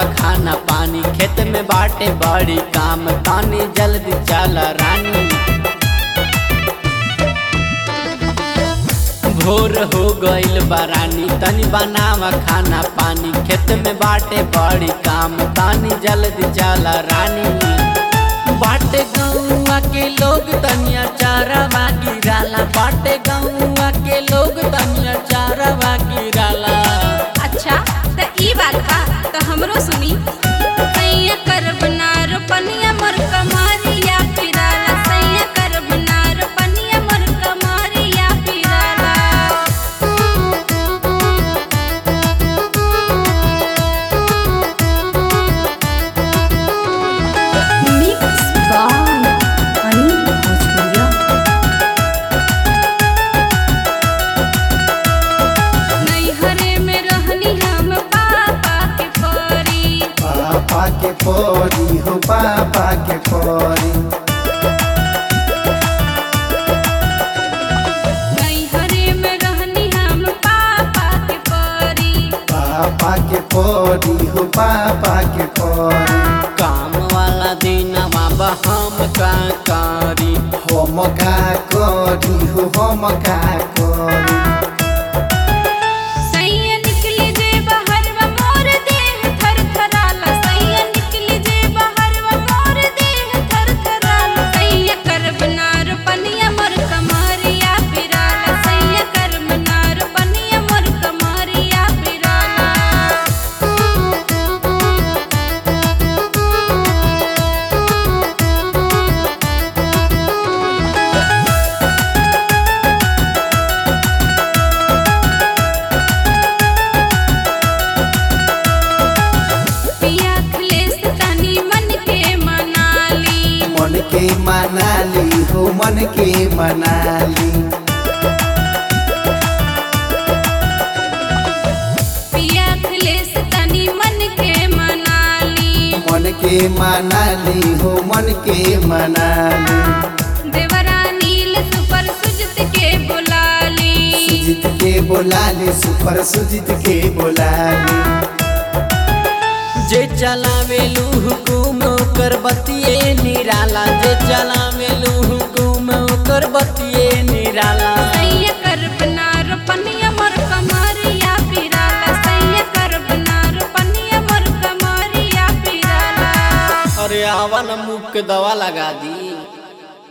खाना पानी खेत में बाटे बड़ी काम तानी जल्दी चल रानी भोर हो गइल बरानी तनी बनावा खाना पानी खेत में बाटे बड़ी काम तानी जल्दी चल रानी बाटे गौआ के लोग तनिया चारवा गिराला बाटे गौआ के लोग तनिया चारवा गिराला अच्छा त ई बात बा त हमरो सुनी सैया करब ना रोपनिया मोर कमारिया फिराला सैया करब ना रोपनिया मोर कमारिया फिराला Mix by Anil Bhojpuria. नैहरे में रहनी हम पापा के परी पापा के परी हो पापा के परी नैहरे में रहनी हम पापा के परी पापा के परी हो पापा के परी काम वाला दिन बाबा हम का करी हम का करी हो हम का करी सैया निकली जे बहरवा मोर देह थरथराला सैया निकली जे बहरवा मोर देह थरथराला सैया करब ना रोपनिया मोर कमारिया फिराला सैया करब ना रोपनिया मोर कमारिया फिराला पिया खलेस तनी मन के मनाली मन के मनाली हो मन के मनाली पिया खलेस तनी मन के मनाली मन के मनाली हो मन के मनाली देवरा नील सुपर सुजत के बुलाली सुजित के बोलाली सुपर सुजित के बोलाली जे चलावेलू हुकुम ओकर बतिए निराला जे चलावेलू हुकुम ओकर बतिए निराला सैया करब ना रोपनिया मोर कमरिया फिराला सैया करब ना रोपनिया मोर कमरिया फिराला अरे आवा न मुख के दवा लगा दी